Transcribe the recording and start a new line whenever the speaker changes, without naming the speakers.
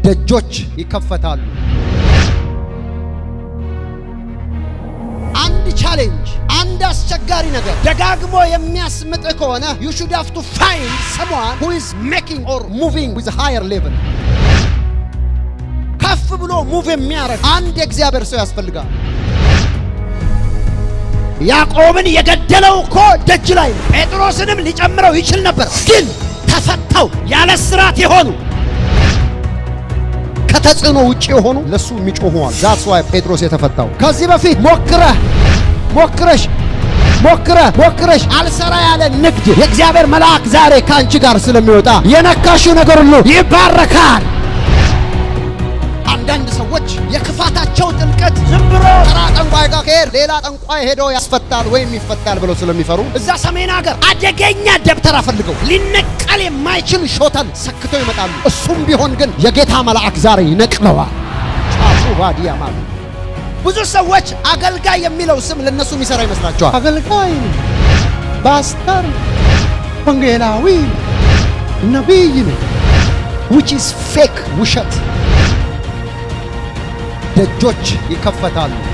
ደጆች ይከፈታሉ። አንድ ቻሌንጅ፣ አንድ አስቸጋሪ ነገር ደጋግሞ የሚያስምጥ ከሆነ you should have to find someone who is making or moving with a higher level ከፍ ብሎ ሙቭ የሚያደርግ አንድ የእግዚአብሔር ሰው ያስፈልጋል። ያዕቆብን የገደለው እኮ ደጅ ላይ ነው። ጴጥሮስንም ሊጨምረው ይችል ነበር፣ ግን ተፈተው ያለ ስራት የሆኑ ከተጽዕኖ ውጭ የሆኑ ለሱ የሚጮሁ አሉ። ዛትስ ዋይ ጴጥሮስ የተፈታው። ከዚህ በፊት ሞክረህ ሞክረሽ ሞክረህ ሞክረሽ አልሰራ ያለ ንግድ የእግዚአብሔር መልአክ ዛሬ ከአንቺ ጋር ስለሚወጣ የነካሽው ነገር ሁሉ ይባረካል። አንዳንድ ሰዎች የክፋታቸው ጥልቀት ዝም ብሎ ተራ ጠንቋይ ጋር ከሄድ ሌላ ጠንቋይ ሄዶ ያስፈታል ወይም ይፈታል ብለው ስለሚፈሩ እዛ ሰሜን ሀገር አደገኛ ደብተራ ፈልገው ሊነቀል የማይችል ሾተል ሰክተው ይመጣሉ። እሱም ቢሆን ግን የጌታ መልአክ ዛሬ ይነቅለዋል። ጫፉ ባዲያ ማለት ብዙ ሰዎች አገልጋይ የሚለው ስም ለነሱ የሚሰራ ይመስላቸዋል። አገልጋይ፣ ፓስተር፣ ወንጌላዊ፣ ነቢይ ነው which is fake ውሸት። ደጆች ይከፈታሉ።